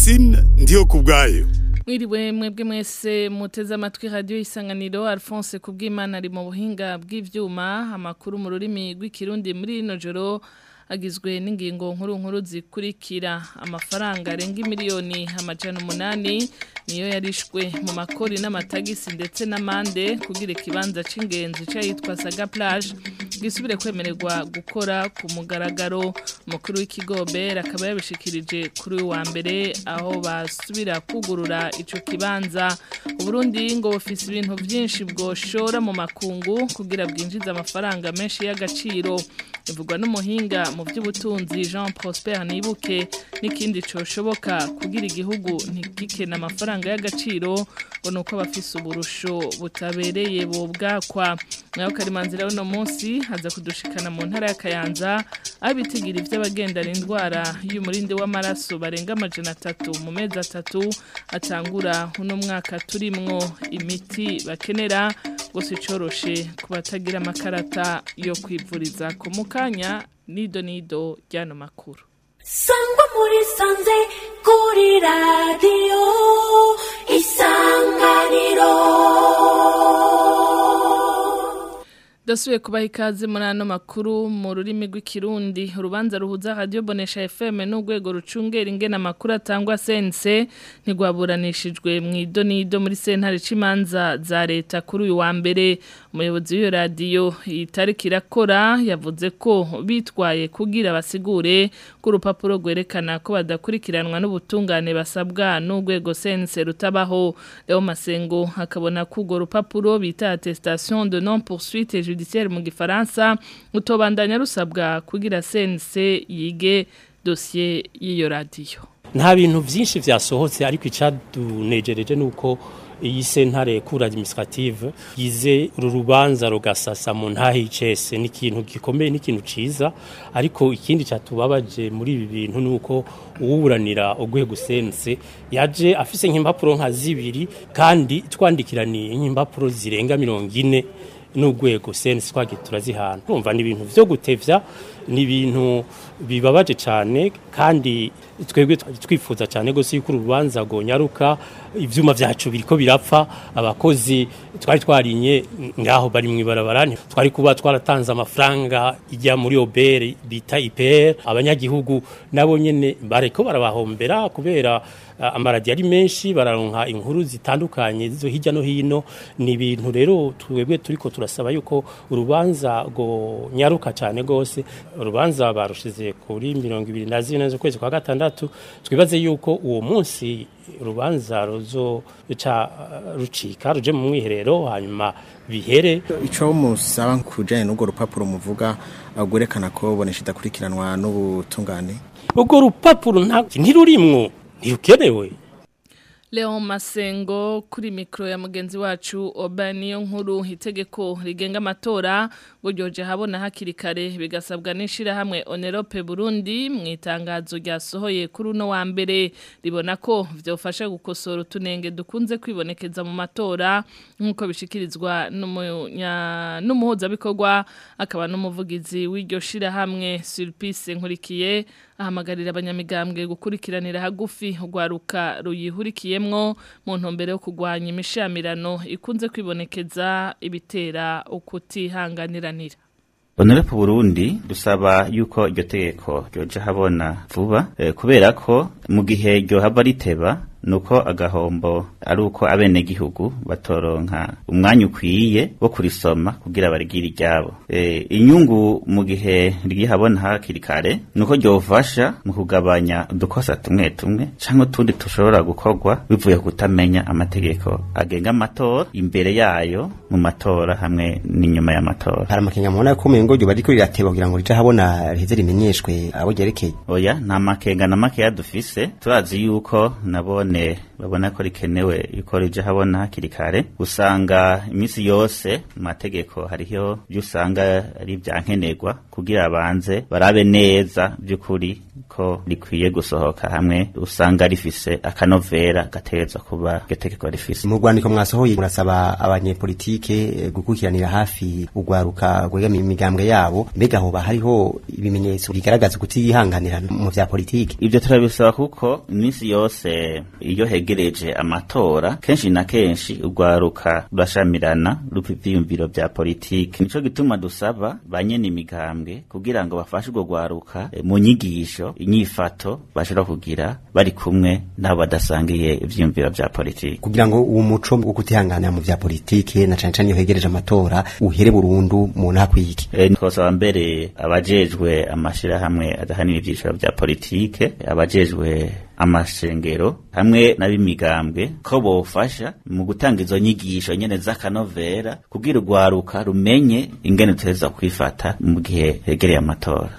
Francine ndiyo kubwayo Mwiriwe mwebwe mwese muteze amatwi radio isanganiro Alphonse kubw'Imana ari mu buhinga bw'ivyuma amakuru mu rurimi rw'ikirundi muri rino joro agizwe n'ingingo nkuru nkuru zikurikira amafaranga arenga miliyoni amajana umunani niyo yarishwe mu makori n'amatagisi ndetse n'amande kugira ikibanza c'ingenzi cayitwa Saga Plage gisubire kwemererwa gukora ku mugaragaro umukuru w'ikigobe akaba yabishikirije kuri uyu wa mbere aho basubira kugurura ico kibanza uburundi ngo bufise ibintu vyinshi bwoshora mu makungu kugira bwinjize amafaranga menshi y'agaciro bivugwa n'umuhinga mu by'ubutunzi Jean Prosper Nibuke n'ikindi coshoboka kugira igihugu ntigikena amafaranga y'agaciro ngo nuko abafise uburusho butabereye bobwakwa nayo karimanzira uno munsi haza kudushikana mu ntara ya Kayanza abitigira ivy'abagendana indwara y'umurindi w'amaraso barenga amajana atatu mu mezi atatu atangura uno mwaka turimwo imiti bakenera gusa icoroshe ku batagira amakarata yo kwivuriza ku mukanya nido nido ryano makuru sangwa muri sanze kuri radiyo isanganiro Dasuye kubaha ikaze muri ano makuru mu rurimi rw'ikirundi urubanza ruhuza radio bonesha FM n'urwego rucungera ingena amakuru atangwa sense ntigwaburanishijwe mu idonido muri sentare cimanza za leta kuri uyu wa mbere umuyobozi w'iyo radio itariki irakora yavuze ko bitwaye kugira basigure ku rupapuro rwerekana ko badakurikiranwa n'ubutungane basabwa n'urwego sense rutabaho Leo Masengo akabona ko urwo rupapuro bita attestation de non poursuite judiciaire mu gifaransa utobandanya rusabwa kugira sense yige dossier y'iyo radio nta bintu byinshi vyasohotse ariko icadunejereje nuko iyi sentare kura administrative yize uru rubanza rugasasa mu ntahe icese ni ikintu gikomeye n'ikintu ciza ariko ikindi cyatubabaje muri ibi bintu nuko uwuburanira urwego sense yaje afise nk'impapuro nka zibiri kandi twandikiraniye nk'impapuro zirenga mirongo ine n'urwego sense twagiye turazihana urumva ni ibintu vyo gutevya ni ibintu bibabaje cyane kandi twebwe twifuza cyane gose yuko urubanza gonyaruka ivyuma vyacu biriko birapfa abakozi twari twarinye ngaho bari mwibarabara twari kuba twaratanze amafaranga ijya muri obere bita IPR abanyagihugu nabo nyene bareko barabahombera kubera uh, amaradi ari menshi bararonka inkuru zitandukanye zizo hirya no hino ni ibintu rero twebwe turiko turasaba yuko urubanza go nyaruka cyane gose urubanza barushize kuri mirongo ibiri na zine z'ukwezi kwa gatandatu twibaze yuko uwo munsi urubanza ruzo ca rucika ruje mu mwiherero hanyuma bihere ico musaba kujanye n'urwo rupapuro muvuga gwerekana ko bonesha idakurikiranwa n'ubutungane urwo rupapuro ntirurimwo ntirukenewe Leon Masengo kuri mikro ya mugenzi wacu Obaniyo nkuru itegeko rigenga amatora ngo ryoje habona hakiri kare bigasabwa n'ishira hamwe Onerope Burundi mu itangazo ryasohoye kuri uno wa mbere ribona ko vyofasha gukosora utunenge dukunze kwibonekeza mu matora nkuko bishikirizwa n'umuhuza bikorwa akaba n'umuvugizi w'iryo shira hamwe Sulpice Nkurikiye ahamagarira abanyamigambwe gukurikiranira hagufi urwaruka ruyihurikiyemwo mu ntumbero yo kurwanya imishamirano ikunze kwibonekeza ibitera ukutihanganiranira Honorable Burundi dusaba yuko iryo tegeko ryoje habona vuba eh, kubera ko mu gihe ryo haba riteba nuko agahombo ari uko abene gihugu batoronka umwanya ukwiye wo kurisoma kugira barigire iryabo e, inyungu mu gihe rigihabona hakiri kare nuko ryofasha mu kugabanya udukosa tumwe tumwe canke utundi tushobora gukorwa bivuye ku kutamenya amategeko agenga amatora imbere yayo mu matora hamwe n'inyuma y'amatora hari amakenga mubona ko umengo ryo bariko rirateba kugira ngo rije habona riheze rimenyeshwe abo ryerekeye oya nta makenga na makeya dufise turazi yuko nabone babona ko rikenewe yuko rije habona hakiri kare usanga iminsi yose mu mategeko hariho ibyo usanga ari ibyankenerwa kugira abanze barabe neza by'ukuri ko rikwiye gusohoka hamwe usanga rifise akanovera gategerezwa kuba iryo tegeko rifise mu rwandiko mwasohoye murasaba abanyepolitike eh, gukurikiranira hafi urwaruka rwegamiye imigambwe yabo mbega hoba hariho ibimenyetso bigaragaza kutiyihanganira mu vya politike ivyo turabisaba kuko iminsi yose iyo hegereje amatora kenshi na kenshi urwaruka rurashamirana rupa ivyiyumviro vya politike nico gituma dusaba banyene imigambwe kugira ngo bafashe urwo rwaruka eh, mu nyigisho inyifato bashobora kugira bari kumwe n'abo badasangiye ivyiyumviro vya politike kugira ngo uwo muco wo kutihanganira mu vya politike na cane cane iyo hegereje amatora uhere burundu mu ntakwiki E, twosaba mbere abajejwe amashirahamwe adahanira ivyiciro vya politike abajejwe amashengero hamwe n'ab'imigambwe ko bofasha mu gutanga izo nyigisho nyene z'akanovera kugira urwaruka rumenye ingene tuteza kwifata mu gihe hegereye amatora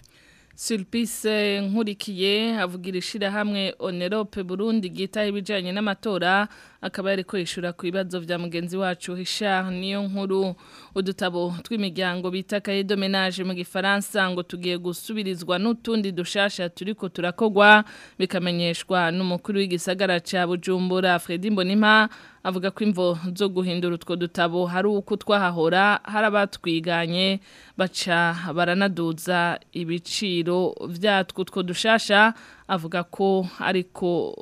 Sulpice nkurikiye avugira ishirahamwe Onerope Burundi gitaho ibijanye n'amatora akaba yariko yishura ku bibazo vya mugenzi wacu Richard niyo nkuru udutabo tw'imiryango bita cahier de ménage mu gifaransa ngo tugiye gusubirizwa n'utundi dushasha turiko turakogwa bikamenyeshwa n'umukuru w'igisagara ca Bujumbura Fredy Mbonimpa avuga ko imvo zo guhindura utwo dutabo hari uko twahahora hari abatwiganye baca baranaduza ibiciro vyatwo utwo dushasha avuga ko ariko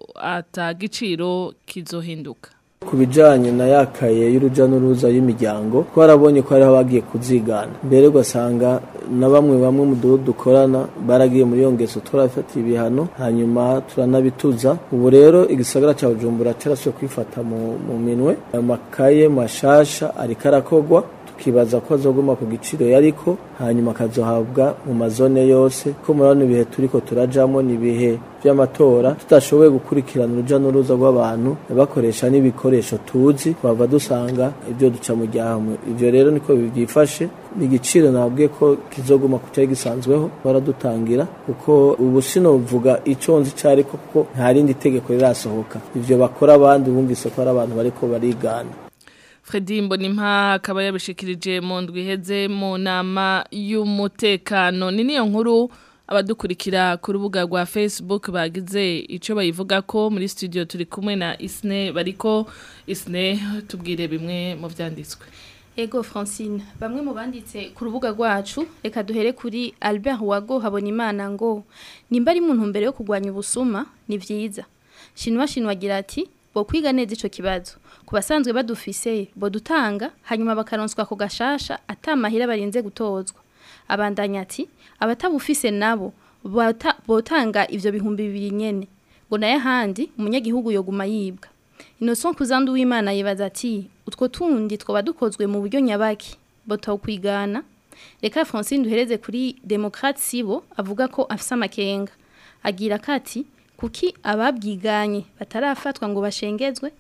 atagiciro kizohinduka ku bijyanye na yakaye y'urujya n'uruza y'imiryango twarabonye ko hariho abagiye kuzigana mbere ugasanga na bamwe bamwe mu duhu dukorana baragiye muri iyo ngeso turafatiye ibihano hanyuma turanabituza ubu rero igisagara cya bujumbura cyarasuye kwifata mu, mu minwe amakaye mashasha ariko arakogwa tukibaza ko azoguma ku giciro yariko hanyuma akazohabwa mu mazone yose ko murabona ibihe turiko turajamo ni ibihe vy'amatora tudashoboye gukurikirana uruja n'uruza rw'abantu bakoresha n'ibikoresho tuzi twava dusanga ibyo duca mu ryahamwe ivyo rero niko byifashe igiciro nabwiye ko kizoguma ku cyari gisanzweho baradutangira kuko ubu sinovuga ico nzi cari ko kuko nta rindi tegeko rirasohoka ivyo bakora abandi bumvise ko ari abantu bariko barigana Fredy Mbonimpa akaba yabishikirije mu ndwi iheze mu nama y'umutekano ni niyo nkuru abadukurikira ku rubuga rwa Facebook bagize ico bayivuga ko muri studio turi kumwe na Isne bariko Isne tubwire bimwe mu vyanditswe Ego Francine, bamwe mu banditse ku rubuga rwacu, reka duhere kuri Albert Wago Habonimana ngo nimba ari mu ntumbero yo kurwanya ubusuma ni vyiza. Shinwa shinwa agira ati bo kwiga neza ico kibazo. Ku basanzwe badufise bo dutanga hanyuma bakaronswa ku gashasha atamahira barinze gutozwa. Abandanya ati abatabufise nabo bota- botanga ivyo bihumbi bibiri nyene. Ngo naye handi umunyagihugu yoguma yibwa. Innocent Kuzandu w'Imana yibaza ati utwo tundi twoba dukozwe mu buryo nyabaki botakwigana reka Francine duhereze kuri Democrate Sibo avuga ko afise amakenga agira kati kuki ababwiganye batarafatwa ngo bashengezwe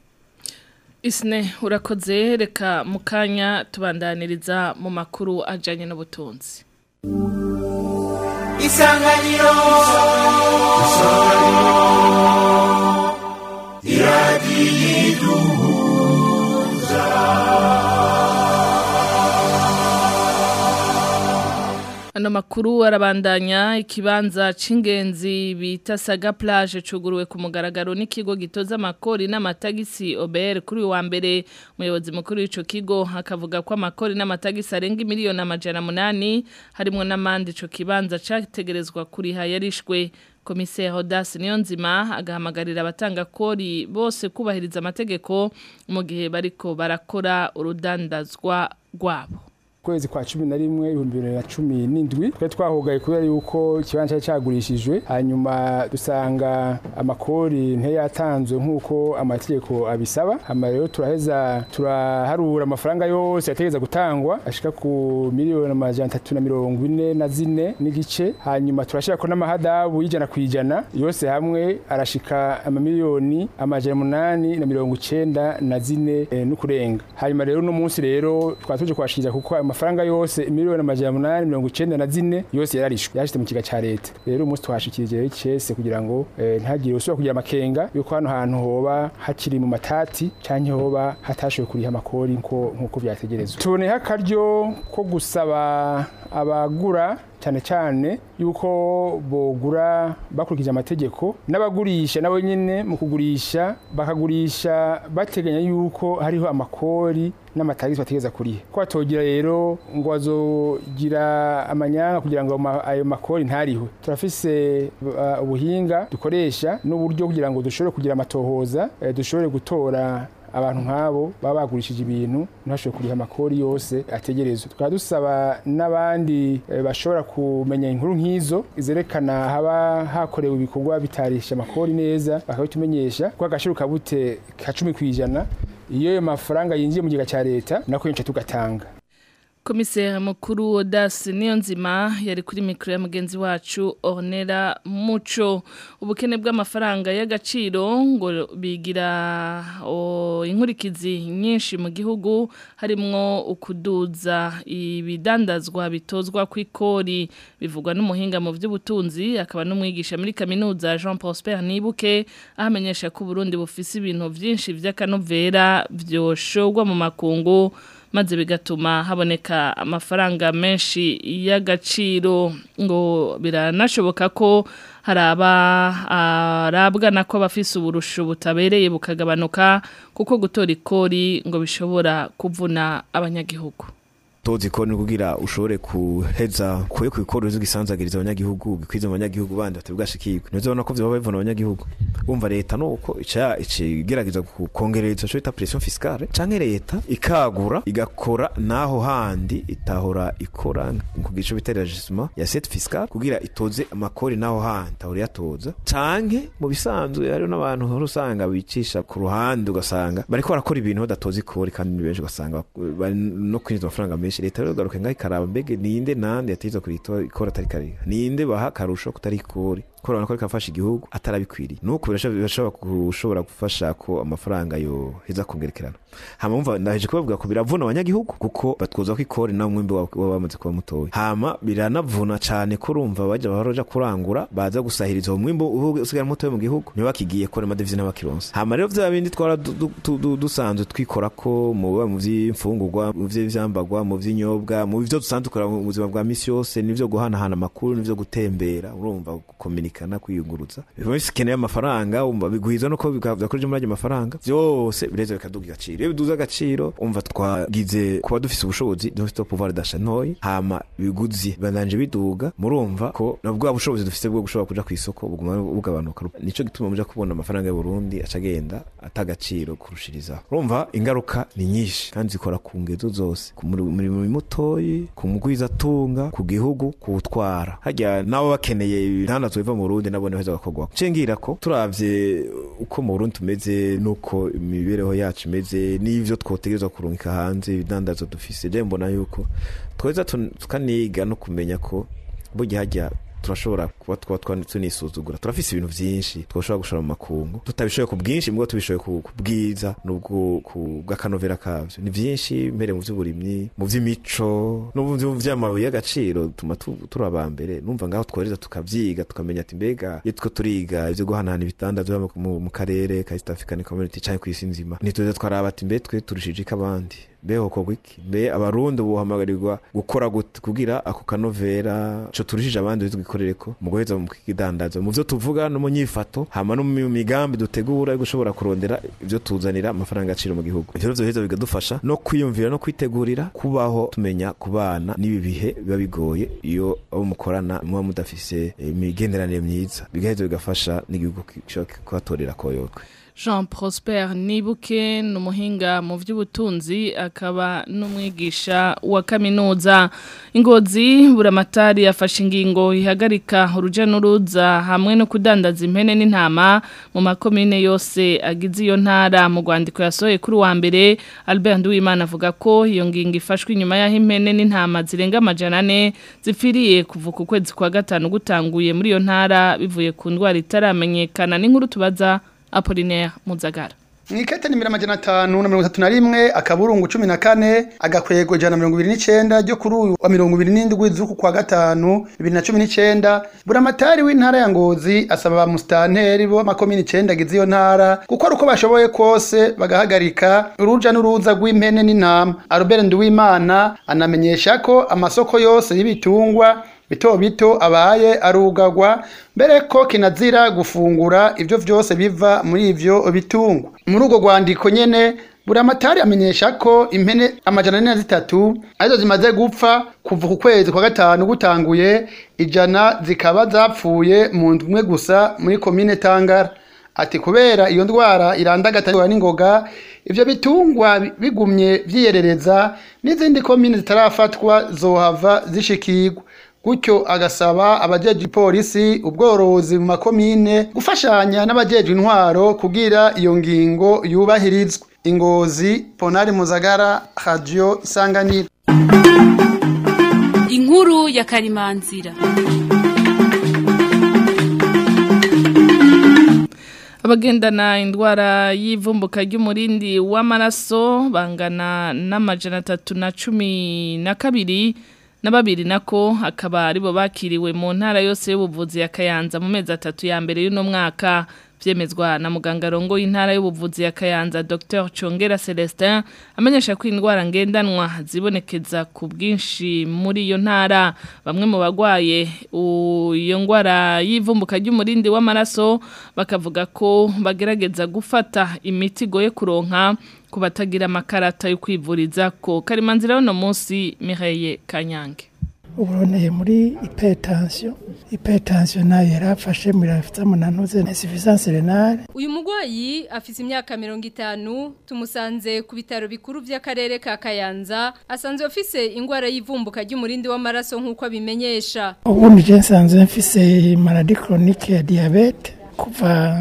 Isne urakoze reka mukanya tubandaniriza mu makuru ajanye n'ubutunzi isanganiro Ano makuru arabandanya ikibanza c'ingenzi bita Saga Plage cuguruwe ku mugaragaro n'ikigo gitoza amakori n'amatagisi OBR kuri uyu wa mbere umuyobozi mukuru w'ico kigo akavuga ko amakori n'amatagisi arenga miliyoni amajana munani harimo n'amandi ico kibanza categerezwa kuriha yarishwe Komiseri Rodas Niyonzima agahamagarira abatanga kori bose kubahiriza amategeko mu gihe bariko barakora urudandazwa rwabo kwezi kwa cumi na rimwe ibihumbi bibiri na cumi n'indwi twari twahugaye kubera yuko ikibanza cyari cyagurishijwe hanyuma dusanga amakori ntiyatanzwe nk'uko amategeko abisaba hanyuma rero turaheza turaharura amafaranga yose yategereza gutangwa ashika ku miliyoni amajana atatu na mirongo ine na zine n'igice hanyuma turashyirako n'amahadabu y'ijana ku ijana yose hamwe arashika amamiliyoni amajana umunani na mirongo icenda na zine eh, n'ukurenga hanyuma rero uno munsi rero twaba tuje kwashikiriza kuko ayo mafaranga yose miliyoni amajana umunani mirongo icenda na zine yose yararishwe yashyize mu kiga ca leta rero umunsi twashikirije icese kugira ngo eh, ntagire usubira kugira amakenga yuko hano hantu hoba hakiri mu matati canke hoba hatashoboye kuriha amakori nko nkuko vyategerezwa tuboneho akaryo ko gusaba abagura cyane cyane yuko bogura bakurikije amategeko n'abagurisha nabo nyine mu kugurisha bakagurisha bateganya yuko hariho amakori n'amatagisi bategeza kuriha ko batogira rero ngo bazogira amanyanga kugira ngo ma- ayo makori ntariwe turafise uh, ubuhinga dukoresha n'uburyo kugira ngo dushobore kugira amatohoza eh, dushobore gutora abantu nk'abo baba bagurishije ibintu ntibashobore kuriha amakori yose ategerezwa tukaba dusaba n'abandi eh, bashobora kumenya inkuru nk'izo zerekana haba hakorewe ibikorwa bitarisha amakori neza bakabitumenyesha ko agashiro kabute ka cumi ku ijana iyo ayo mafaranga yinjiye mu kigega cya leta nako yinshi tugatanga komiseri mukuru Odas Niyonzima yari kuri mikro ya mugenzi wacu Ornera Muco ubukene bw'amafaranga y'agaciro ngo bigira o, inkurikizi nyinshi mu gihugu harimwo ukuduza ibidandazwa bitozwa kw'ikori bivugwa n'umuhinga mu by'ubutunzi akaba n'umwigisha muri kaminuza Jean Prosper Nibuke ahamenyesha ko Burundi bufise ibintu vyinshi vy'akanovera vyoshogwa mu makungu maze bigatuma haboneka amafaranga menshi y'agaciro ngo biranashoboka ko haraba arabwa nako abafise uburusho butabereye bukagabanuka kuko gutora ikori ngo bishobora kuvuna abanyagihugu tozi ko kugira ushobore kuheza kuye ku ikoro z'igisanzagiriza abanyagihugu gikwiza abanyagihugu bandi batubwashikirwe nizo ubona ko vyoba bivuna abanyagihugu umva leta nuko ica igerageza kongereza ico bita pression fiscale canke leta ikagura igakora naho handi itahora ikora ku gico bita regissement ya set fiscale kugira itoze amakori naho handi tahora yatoza canke mu bisanzwe hariho n'abantu hora usanga bicisha ku ruhande ugasanga bariko barakora ibintu badatoza ikori kandi ni benshi ugasanga bari no kwinjiza amafaranga menshi leta rero garuka ngaho ikaraba mbege ninde nande yateza kurito ikora atari kariha ninde baha karusho kutari ikori ko urabona ko reka gufasha igihugu atarabikwiriye nuko birashobora gushobora gufasha ko amafaranga yo heza kongerekerana hama umva ndaheje kubavuga ko biravuna abanyagihugu kuko batwoza ko ikori nawe mwimbi waba bamaze kuba mutoya hama biranavuna cane ko urumva baja baroja kurangura baza gusahiriza uwo mwimbi usigara mutoya mu gihugu niba bakigiye kora amadevize n'abakironsa hama rero vya bindi twara dusanzwe twikora ko mu mu vy'imfungurwa mu vy'ivyambagwa mu vy'inyobwa mu vyo dusanzwe dukora mu buzima bwa misi yose nivyo guhanahana amakuru nivyo gutembera urumva gukominikana kwiyunguruza biba bikeneye amafaranga umva biguhiza no ko bikavuga muri ayo mafaranga vyose bireza bikaduga agaciro iyo biduza agaciro umva twagize kuba dufise ubushobozi dufite pouvoir d'achat ntoyi hama biguzi bandanje biduga murumva ko na bwa bushobozi dufise bwo gushobora kuja kw'isoko buguma bugabanuka nico gituma muja kubona amafaranga y'u Burundi acagenda atagaciro kurushirizaho urumva ingaruka ni nyinshi kandi zikora ku ngezo zose ku murimo mutoyi ku mugwiza atunga ku gihugu kuwutwara harya nabo bakeneye ibitandatu biva mu Burundi nabone heza bakogwa cengira ko turavye uko mu Burundi tumeze nuko imibereho yacu imeze n'ivyo twotegerezwa kurungika hanze ibidandazo dufise je mbona yuko tweza tukaniga no kumenya ko burya hajya turashobora kuba twa tunisuzugura turafise ibintu vyinshi twoshobora gushora mu makungu tutabishoboye ku bwinshi mbwo tubishoboye ku bwiza n'ubwo ku bw'akanovera kavyo ni vyinshi mbere mu vy'uburimyi mu vy'imico no mu vy'amabuye y'agaciro tuma turaba mbere numva ngaho tworeza tukavyiga tukamenya ati mbega iyo two turiga ivyo guhanahana ibitandazwa mu karere ka East African Community canke kw'isi nzima nituza twaraba ati mbe twe turushije ikabandi beho ko gwiki be abarundi buhamagarirwa gukora gute kugira ako kanovera co turushije abandi bizigikorere ko mu guheza mu kidandazo mu vyo tuvuga no mu nyifato hama no mu migambi dutegura yo gushobora kurondera ivyo tuzanira amafaranga aciro mu gihugu ivyo vyo heza bigadufasha no kwiyumvira no kwitegurira kubaho tumenya kubana n'ibi bihe biba bigoye iyo abo mukorana muba mudafise imigenderanire myiza bigaheza bigafasha n'igihugu kuhatorera koyokwe Jean Prosper Nibuke numuhinga mu vy'ubutunzi akaba numwigisha wa kaminuza ingozi buramatari yafashe ingingo ihagarika uruja n'uruza hamwe no kudandaza impene n'intama mu makomine yose agize iyo ntara mu rwandiko yasohoye kuri wa mbere Albert Nduwimana avuga ko iyo ngingo ifashwe inyuma y'aho impene n'intama zirenga amajana ane zipfiriye kuva ku kwezi kwa gatanu gutanguye muri iyo ntara bivuye ku ndwara itaramenyekana n'inkuru tubaza Apollinaire Muzagara Mwikete nimira majana atanu na mirongo itatu na rimwe akaburungu cumi na kane agakwego ijana na mirongo ibiri n'icenda ryo kuri uyu wa mirongo ibiri n'indwi z'uku kwa gatanu bibiri na cumi n'icenda buramatari w'intara ya ngozi asaba ba musitanteri bo makomini icenda agize iyo ntara gukora uko bashoboye kose bagahagarika uruja n'uruza rw'impene n'intama Albert Nduwimana anamenyesha ko amasoko yose y'ibitungwa bito bito abaye arugagwa mbere ko kinazira gufungura ivyo vyose biva muri ivyo bitungwa muri urwo rwandiko nyene buramatari amenyesha ko impene amajana ane na zitatu arizo zimaze gupfa kuva ku kwezi kwa gatanu gutanguye ijana zikaba zapfuye mu ndwi imwe gusa muri komine tangara ati kubera iyo ndwara irandagatanwa n'ingoga ivyo bitungwa bigumye vyiyerereza n'izindi komine zitarafatwa zohava zishikirwa gutyo agasaba abajeje ipolisi ubworozi mu makomine gufashanya n'abajeje intwaro kugira iyo ngingo yubahirizwe ingozi ponari muzagara radio isanganiro inkuru ya karimanzira abagendana indwara y'ivumbuka ry'umurindi w'amaraso bangana n'amajana atatu na cumi na kabiri na babiri nako akaba aribo bakiriwe mu ntara yose y'ubuvuzi ya Kayanza mu mezi atatu ya mbere y'uno mwaka vyemezwa na muganga rongo y'intara y'ubuvuzi ya Kayanza Dr Chongera Celestin amenyesha ko indwara ngendanwa zibonekeza ku bwinshi muri iyo ntara bamwe mu bagwaye iyo ndwara y'ivumbuka ry'umurindi w'amaraso bakavuga ko bagerageza gufata imiti goye kuronka ku batagira amakarata yo kwivuriza ko karimanzira y'uno munsi Mireille Kanyange uburoneye muri hypertension hypertension nayo yarafashe muri afite munanuze insuffisance renale uyu mugwayi afise imyaka 50 tumusanze ku bitaro bikuru by'akarere ka Kayanza asanzwe afise ingwara y'ivumbuka ry'umurindi w'amaraso nkuko abimenyesha ubundi je nsanzwe mfise maladie chronique ya diabete kuva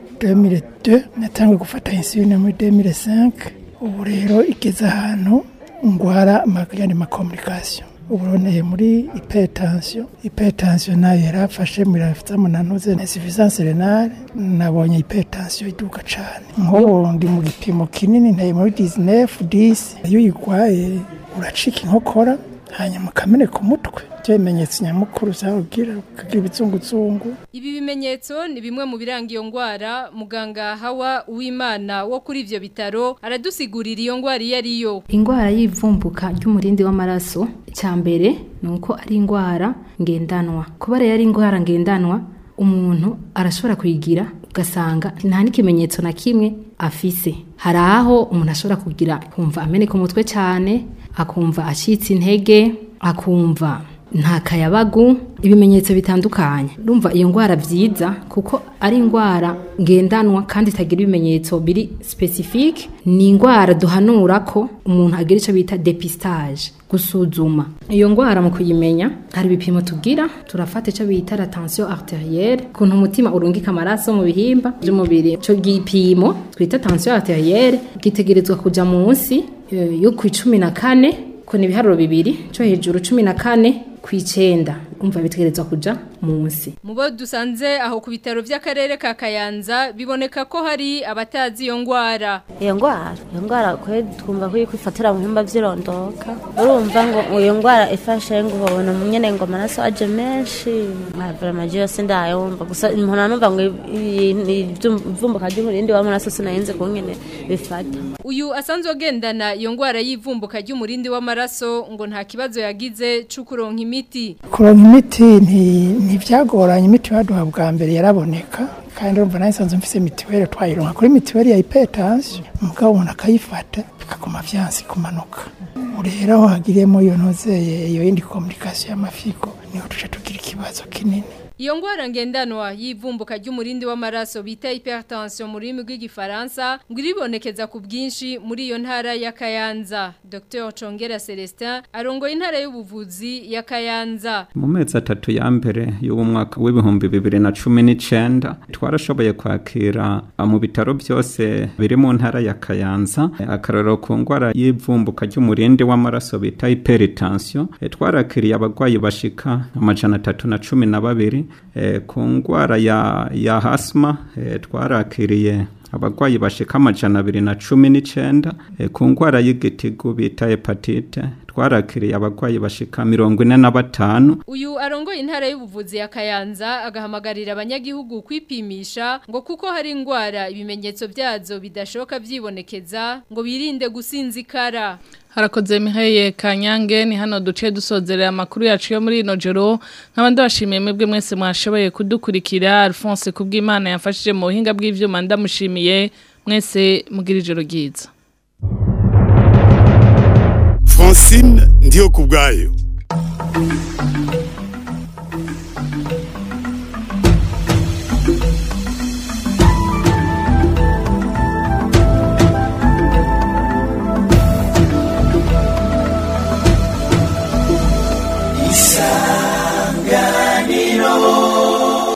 2002 natangwe gufata insuline muri 2005 ubu rero igeze ahantu ngwara amagani ma communication uburoneye muri hypertension hypertension nayo yarafashe muri afite munanuze insuffisance renale nabonye hypertension iduka cyane nk'ubu ndi mu gipimo kinini ntaye muri 19 10 iyo uyigwaye uracika inkokora hanyuma ukameneka umutwe ibyo bimenyetso nyamukuru zawubwira ukagira ibizunguzungu ibi bimenyetso ni bimwe mu biranga iyo ndwara muganga hawa uwimana wo kuri ivyo bitaro aradusigurira iyo ndwara iyo ariyo indwara y'ivumbuka ry'umurindi w'amaraso cya mbere ni uko ari indwara ngendanwa kuba rero ari indwara ngendanwa umuntu arashobora kuyigira ugasanga nta n'ikimenyetso na kimwe afise hari aho umuntu ashobora kugira kumva ameneka umutwe cyane akumva acitse intege akumva nta kayabagu ibimenyetso bitandukanye urumva iyo ndwara byiza kuko ari indwara ngendanwa kandi itagira ibimenyetso biri specifique ni indwara duhanura ko umuntu agira icyo bita depistage gusuzuma iyo ndwara mu kuyimenya hari ibipimo tugira turafata icyo bita la tension arterielle kuntu umutima urungika amaraso mu bihimba by'umubiri icyo gipimo twita tension arterielle gitegerezwa kuja munsi yo ku icumi na kane ko ni ibiharuro bibiri cyo hejuru cumi na kane ku icenda umva bitegerezwa kuja munsi mubo dusanze aho ku bitaro by'akarere ka Kayanza biboneka ko hari abatazi iyo ngwara iyo ngwara iyo ngwara kwe twumva ko kwifatira mu bihimba by'irondoka urumva ngo iyo ngwara ifashe ngo ubona nyene ngo amaraso aje menshi vraiment yose ndayumva gusa umuntu numva ngo ivumbuka ry'umurindi w'amaraso sinayenze ko nyene bifata uyu asanzwe agendana iyo ngwara y'ivumbuka ry'umurindi w'amaraso ngo nta kibazo yagize cyo kuronka imiti kuronka imiti ntibyagoranye imiti baduha bwa mbere yaraboneka kandi urumva nawe nsanzwe mfise mituweli twayironka kuri mituweli ya hypertension umugabo umuntu akayifata bikaguma vyansi kumanuka rero aho hagiriyemo iyo ntozeye iyo yindi komunikasiyo y'amafigo niho tuca tugira ikibazo kinini Iyo ngwara ngendanwa y'ivumbuka ry'umurindi w'amaraso bita hypertension mu rurimi rw'igifaransa ngo iribonekeza ku bwinshi muri iyo ntara ya Kayanza. Dr. Chongera Celestin arongoye intara y'ubuvuzi ya Kayanza. Mu mezi atatu ya mbere y'uwo mwaka w'ibihumbi bibiri na cumi n'icenda twarashoboye kwakira mu bitaro byose biri mu ntara ya Kayanza akarorero ku ngwara y'ivumbuka ry'umurindi w'amaraso bita hypertension twarakiriye abagwayi bashika amajana atatu na cumi na babiri ku ndwara ya ya hasima twarakiriye abagwayi bashika amajana abiri na cumi n'icenda ku ndwara y'igitigu bita hepatite twarakiriye abagwayi bashika mirongo ine na batanu Uyu arongoye intara y'ubuvuzi ya Kayanza agahamagarira abanyagihugu kwipimisha ngo kuko hari ingwara ibimenyetso byazo bidashoka vyibonekeza ngo birinde gusinzikara. Harakoze Miheye Kanyange ni hano duce dusozerera amakuru yacu yo muri ino joro nk'abandi bashimiye mwebwe mwese mwashoboye kudukurikira Alphonse kubw'Imana yafashije mu buhinga bw'ivyuma ndamushimiye mwese mugira ijoro ryiza Francine ndiyo kubwayo